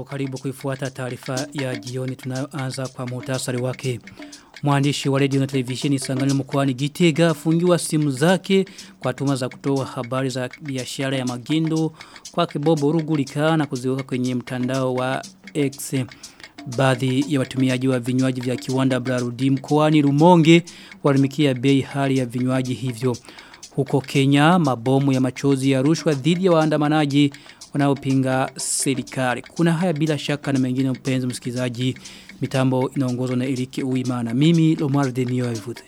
karibu kuifuata taarifa ya jioni tunayoanza kwa muhtasari wake. Mwandishi wa radio na televisheni Sangani mkoani Gitega afungiwa simu zake kwa tuma za kutoa habari za biashara ya magendo kwa kibobo rugulika na kuziweka kwenye mtandao wa X. Baadhi ya watumiaji wa vinywaji vya kiwanda Brarudi mkoani Rumonge walimikia bei hali ya vinywaji hivyo. Huko Kenya mabomu ya machozi ya rushwa dhidi ya waandamanaji wanaopinga serikali. Kuna haya bila shaka na mengine mpenzi msikizaji. Mitambo inaongozwa na Erike Uimana. Mimi Lomar Denio Evute.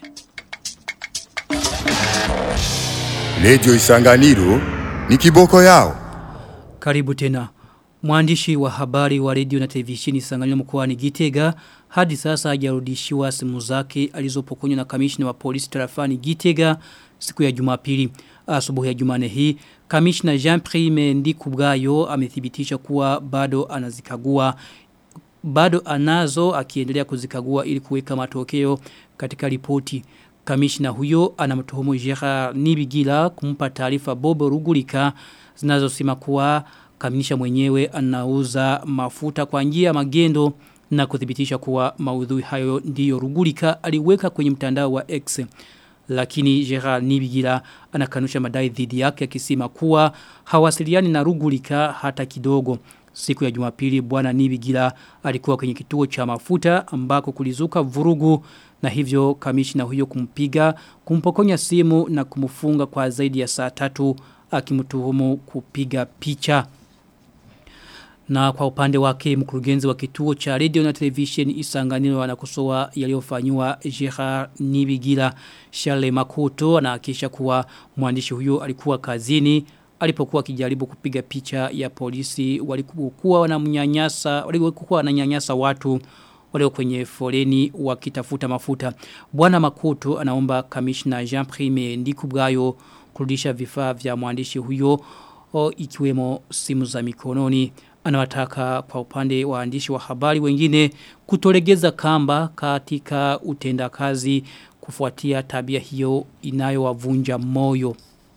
Lejo Isanganiro ni kiboko yao. Karibu tena. Mwandishi wa habari wa radio na televisheni Isanganiro mkoani Gitega hadi sasa hajarudishiwa simu zake alizopokonywa na kamishna wa polisi tarafani Gitega siku ya Jumapili. Asubuhi ya Jumane hii kamishna Jean-Prime Ndikubwayo amethibitisha kuwa bado anazikagua bado anazo akiendelea kuzikagua ili kuweka matokeo katika ripoti. Kamishna huyo anamtuhumu Gerard Nibigila kumpa taarifa Bobo Rugulika zinazosema kuwa kaminisha mwenyewe anauza mafuta kwa njia ya magendo na kuthibitisha kuwa maudhui hayo ndiyo Rugulika aliweka kwenye mtandao wa X lakini Gerard Nibigila anakanusha madai dhidi yake akisema kuwa hawasiliani na Rugulika hata kidogo. Siku ya Jumapili bwana Nibigila alikuwa kwenye kituo cha mafuta ambako kulizuka vurugu na hivyo kamishna huyo kumpiga, kumpokonya simu na kumfunga kwa zaidi ya saa tatu akimtuhumu kupiga picha. Na kwa upande wake mkurugenzi wa kituo cha radio na television isanganiro anakosoa yaliyofanywa Gerard Nibigila Charles Makoto anahakisha kuwa mwandishi huyo alikuwa kazini alipokuwa akijaribu kupiga picha ya polisi walikuwa wanamnyanyasa walikuwa wananyanyasa watu walio kwenye foleni wakitafuta mafuta. Bwana Makoto anaomba kamishna Jean Prime Ndikubwayo kurudisha vifaa vya mwandishi huyo o, ikiwemo simu za mikononi anawataka kwa upande wa waandishi wa habari wengine kutolegeza kamba katika utendakazi kufuatia tabia hiyo inayowavunja moyo.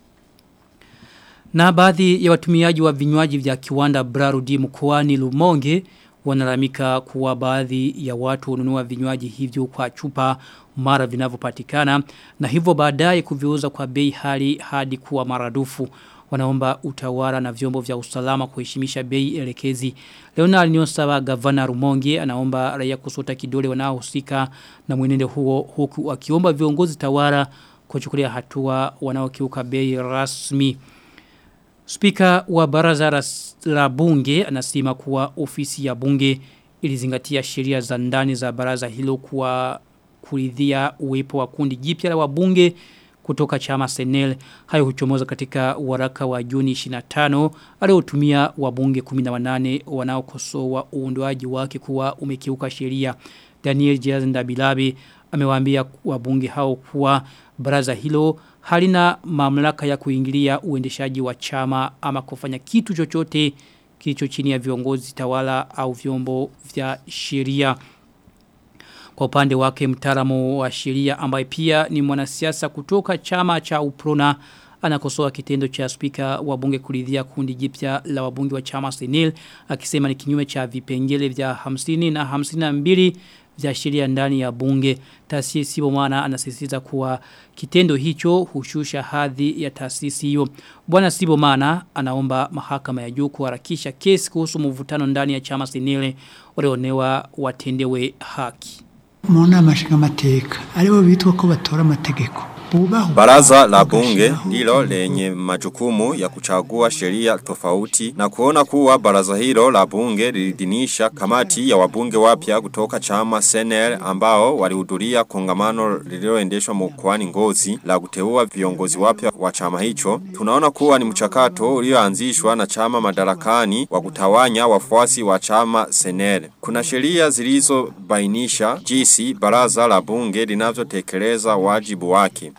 Na baadhi ya watumiaji wa vinywaji vya kiwanda Brarudi mkoani Lumonge wanalamika kuwa baadhi ya watu hununua vinywaji hivyo kwa chupa mara vinavyopatikana na hivyo baadaye kuviuza kwa bei hali hadi kuwa maradufu wanaomba utawala na vyombo vya usalama kuheshimisha bei elekezi. Leonard Nyosawa gavana Rumonge anaomba raia kusota kidole wanaohusika na mwenendo huo huku akiomba viongozi tawala kuchukulia hatua wanaokiuka bei rasmi. Spika wa baraza la bunge anasema kuwa ofisi ya bunge ilizingatia sheria za ndani za baraza hilo kuwa kuridhia uwepo wa kundi jipya la wabunge kutoka chama Senel hayo huchomoza katika waraka wa Juni 25 aliotumia wabunge 18 wanaokosoa uundwaji wake kuwa umekiuka sheria Daniel Jaz Ndabilabi amewaambia wabunge hao kuwa baraza hilo halina mamlaka ya kuingilia uendeshaji wa chama ama kufanya kitu chochote kilicho chini ya viongozi tawala au vyombo vya sheria. Kwa upande wake mtaalamu wa sheria ambaye pia ni mwanasiasa kutoka chama cha Uprona anakosoa kitendo cha spika wa bunge kuridhia kundi jipya la wabunge wa chama Senil akisema ni kinyume cha vipengele vya 50 na 52 vya sheria ndani ya bunge. Taasisi Sibomana anasisitiza kuwa kitendo hicho hushusha hadhi ya taasisi hiyo. Bwana Sibomana anaomba mahakama ya juu kuharakisha kesi kuhusu mvutano ndani ya chama Senil walionewa watendewe haki. mu nama nshingamateka aribo bitwa ko batora amategeko Baraza la bunge ndilo lenye majukumu ya kuchagua sheria tofauti na kuona kuwa baraza hilo la bunge lilidhinisha kamati ya wabunge wapya kutoka chama Senel ambao walihudhuria kongamano lililoendeshwa mkoani Ngozi la kuteua viongozi wapya wa chama hicho. Tunaona kuwa ni mchakato ulioanzishwa na chama madarakani wa kutawanya wafuasi wa chama Senel. Kuna sheria zilizobainisha jinsi baraza la bunge linavyotekeleza wajibu wake.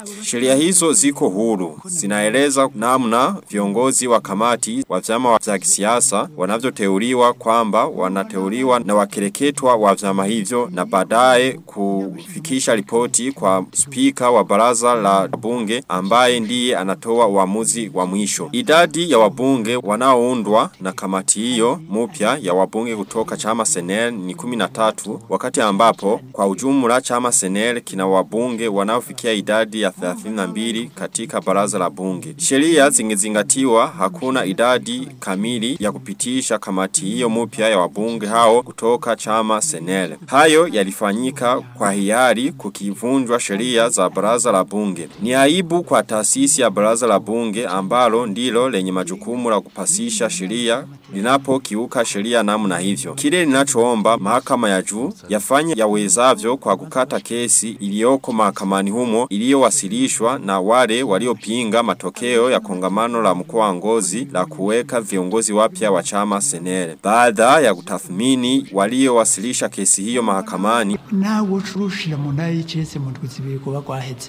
Sheria hizo ziko huru. Zinaeleza namna viongozi wa kamati wa vyama vya kisiasa wanavyoteuliwa kwamba wanateuliwa na wakereketwa wa vyama hivyo na baadaye kufikisha ripoti kwa spika wa baraza la bunge ambaye ndiye anatoa uamuzi wa mwisho. Idadi ya wabunge wanaoundwa na kamati hiyo mpya ya wabunge kutoka chama Senel ni 13 wakati ambapo kwa ujumla chama Senel kina wabunge wanaofikia idadi ya 32 katika baraza la bunge. Sheria zingezingatiwa hakuna idadi kamili ya kupitisha kamati hiyo mpya ya wabunge hao kutoka chama Senel. Hayo yalifanyika kwa hiari kukivunjwa sheria za baraza la bunge. Ni aibu kwa taasisi ya baraza la bunge ambalo ndilo lenye majukumu la kupasisha sheria linapo kiuka sheria namna hivyo. Kile ninachoomba mahakama ya juu yafanye yawezavyo kwa kukata kesi iliyoko mahakamani humo iliyowasilishwa na wale waliopinga matokeo ya kongamano la mkoa wa Ngozi la kuweka viongozi wapya wa chama Senere. Baada ya kutathmini waliowasilisha kesi hiyo mahakamani nawe ucurushira mu ntara y'icese mu ndwi zibiri kuba kwaheze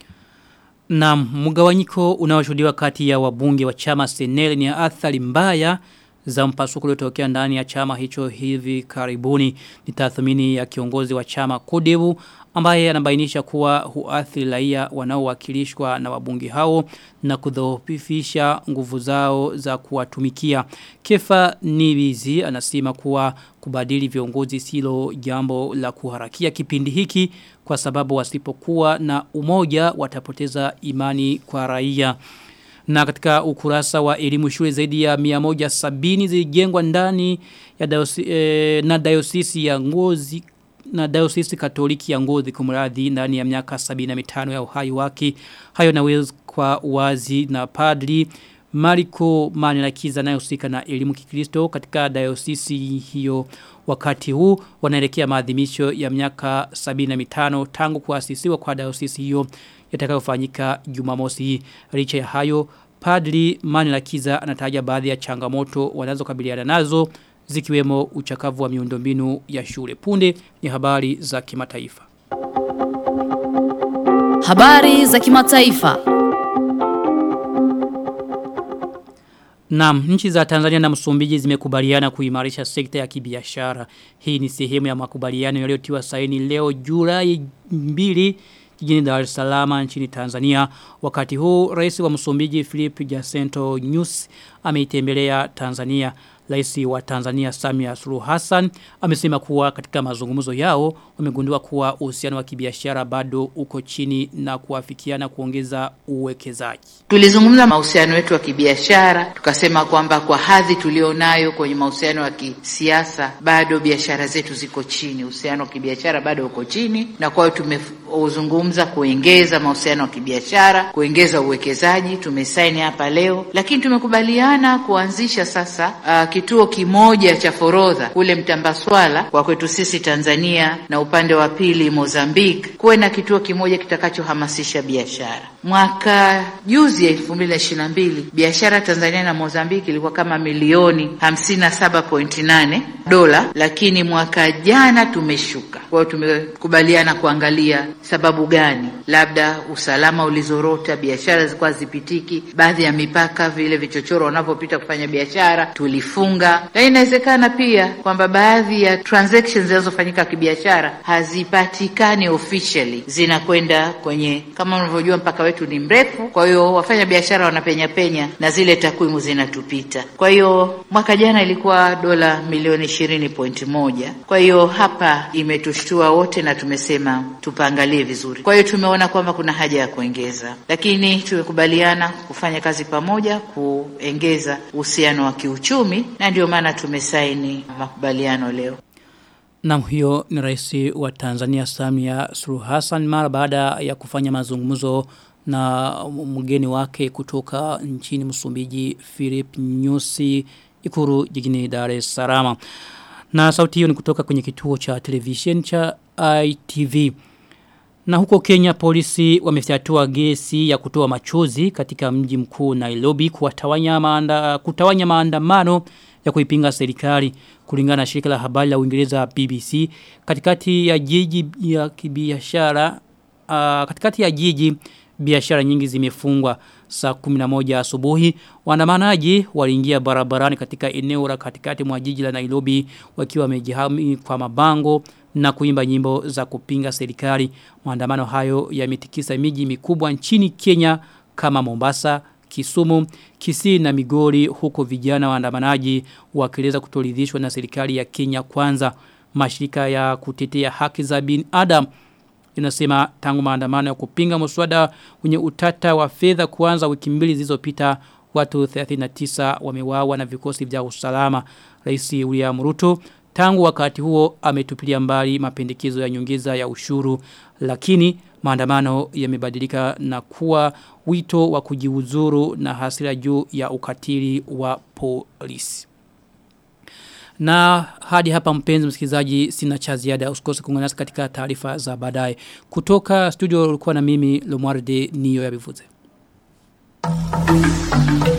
Na mgawanyiko unaoshuhudiwa kati ya wabunge wa chama Senel ni athari mbaya za mpasuko uliotokea ndani ya chama hicho hivi karibuni ni tathmini ya kiongozi wa chama Kodebu ambaye anabainisha kuwa huathiri raia wanaowakilishwa na wabunge hao na kudhoofisha nguvu zao za kuwatumikia. Kefa Nibizi anasema kuwa kubadili viongozi silo jambo la kuharakia kipindi hiki kwa sababu wasipokuwa na umoja watapoteza imani kwa raia. Na katika ukurasa wa elimu shule zaidi ya 170 zilijengwa ndani ya dayosi, eh, na dayosisi ya ngozi na dayosisi katoliki ya ngozi kumradhi ndani ya miaka 75 ya uhai wake. Hayo naweza kwa wazi na padri Mariko Manirakiza anayehusika na elimu kikristo katika dayosisi hiyo wakati huu wanaelekea maadhimisho ya miaka 75 tangu kuasisiwa kwa dayosisi hiyo yatakayofanyika Jumamosi hii. Licha ya hayo Padri Manirakiza anataja baadhi ya changamoto wanazokabiliana nazo zikiwemo uchakavu wa miundombinu ya shule. Punde ni habari za kimataifa. Habari za kimataifa. Naam, nchi za Tanzania na Msumbiji zimekubaliana kuimarisha sekta ya kibiashara. Hii ni sehemu ya makubaliano yaliyotiwa saini leo Julai 2 jijini Dar es Salaam nchini Tanzania. Wakati huu rais wa Msumbiji Philip Jacinto Nyusi ameitembelea Tanzania. Rais wa Tanzania Samia Suluhu Hassan amesema kuwa katika mazungumzo yao wamegundua kuwa uhusiano wa kibiashara bado uko chini na kuafikiana kuongeza uwekezaji. Tulizungumza mahusiano yetu ya kibiashara, tukasema kwamba kwa hadhi tulionayo kwenye mahusiano ya kisiasa bado biashara zetu ziko chini, uhusiano wa kibiashara bado uko chini, na kwa hiyo tumezungumza kuongeza mahusiano ya kibiashara, kuongeza uwekezaji. Tumesaini hapa leo, lakini tumekubaliana kuanzisha sasa uh, kituo kimoja cha forodha kule Mtambaswala kwa kwetu sisi Tanzania na upande wa pili Mozambique, kuwe na kituo kimoja kitakachohamasisha biashara. Mwaka juzi elfu mbili na ishirini na mbili biashara Tanzania na Mozambique ilikuwa kama milioni hamsini na saba pointi nane dola, lakini mwaka jana tumeshuka. Kwa hiyo tumekubaliana kuangalia sababu gani, labda usalama ulizorota, biashara zilikuwa zipitiki, baadhi ya mipaka, vile vichochoro wanavyopita kufanya biashara tulifunga, lakini inawezekana pia kwamba baadhi ya transactions zinazofanyika kibiashara hazipatikani officially, zinakwenda kwenye, kama unavyojua mpaka wetu ni mrefu, kwa hiyo wafanya biashara wanapenya penya na zile takwimu zinatupita. Kwa hiyo mwaka jana ilikuwa dola milioni ishirini pointi moja. Kwa hiyo hapa imetushtua wote na tumesema tupaangalie vizuri. Kwa hiyo tumeona kwamba kuna haja ya kuongeza, lakini tumekubaliana kufanya kazi pamoja kuongeza uhusiano wa kiuchumi na ndio maana tumesaini makubaliano leo. Na hiyo ni rais wa Tanzania Samia Suluhu Hassan mara baada ya kufanya mazungumzo na mgeni wake kutoka nchini Msumbiji Philip Nyusi ikuru jijini Dar es Salaam. Na sauti hiyo ni kutoka kwenye kituo cha television cha ITV. Na huko Kenya polisi wamefyatua gesi ya kutoa machozi katika mji mkuu Nairobi kuwatawanya maanda, kutawanya maandamano ya kuipinga serikali kulingana na shirika la habari la Uingereza BBC katikati ya jiji ya kibiashara uh, katikati ya jiji biashara nyingi zimefungwa saa 11 asubuhi waandamanaji waliingia barabarani katika eneo la katikati mwa jiji la Nairobi wakiwa wamejihami kwa mabango na kuimba nyimbo za kupinga serikali maandamano hayo yametikisa miji mikubwa nchini Kenya kama Mombasa Kisumu, Kisii na Migori huko vijana waandamanaji wakieleza kutoridhishwa na serikali ya Kenya kwanza mashirika ya kutetea haki za binadamu inasema tangu maandamano ya kupinga mswada wenye utata wa fedha kuanza wiki mbili zilizopita watu 39 wameuawa na vikosi vya usalama Rais William Ruto tangu wakati huo ametupilia mbali mapendekezo ya nyongeza ya ushuru lakini maandamano yamebadilika na kuwa wito wa kujiuzuru na hasira juu ya ukatili wa polisi. Na hadi hapa mpenzi msikilizaji sina cha ziada usikose kuungana nasi katika taarifa za baadaye. Kutoka studio ulikuwa na mimi Lomwarde Niyo ya Bivuze. Thank you.